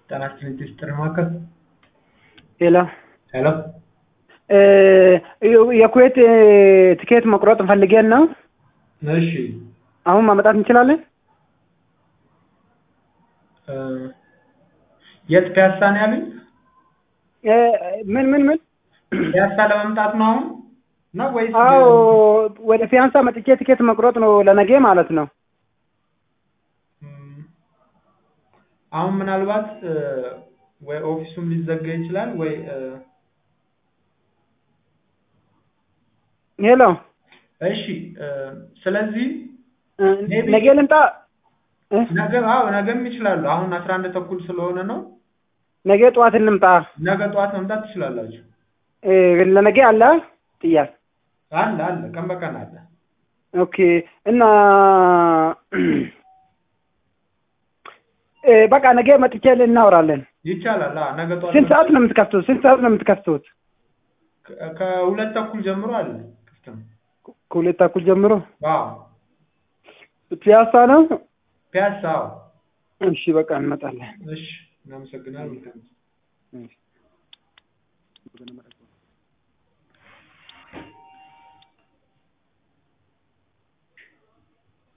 ጤና ይስጥልኝ ጥሪ ማዕከል ሄሎ ሄሎ የኩዌት ትኬት መቁረጥ ፈልጌን ነው። እሺ አሁን ማመጣት እንችላለን? እ የት ፒያሳ ነው ያሉኝ? እ ምን ምን ምን? ፒያሳ ለመምጣት ነው አሁን ነው ወይስ? አዎ ወደ ፒያሳ መጥቼ ትኬት መቁረጥ ነው ለነገ ማለት ነው። እም፣ አሁን ምናልባት እ ወይ ኦፊሱም ሊዘጋ ይችላል ወይ እ ሄሎ እሺ እ ስለዚህ እ ነገ ልምጣ? እ ነገ አዎ ነገም ይችላሉ። አሁን አስራ አንድ ተኩል ስለሆነ ነው። ነገ ጠዋት እንምጣ። ነገ ጠዋት መምጣት ትችላላችሁ። እ ለነገ አለ ጥያቄ አለ አለ ቀን በቀን አለ። ኦኬ እና እ በቃ ነገ መጥቼ እናወራለን። ይቻላል። አዎ ነገ ጠዋት ስንት ሰዓት ነው የምትከፍቱት? ስንት ሰዓት ነው የምትከፍቱት? ከ- ከሁለት ተኩል ጀምሮ አለ ክፍት ነው። ከሁለት ተኩል ጀምሮ አዎ ፒያሳ ነው። ፒያሳ አዎ። እሺ በቃ እንመጣለን። እሺ እናመሰግናለን። መልካም ጊዜ። እሺ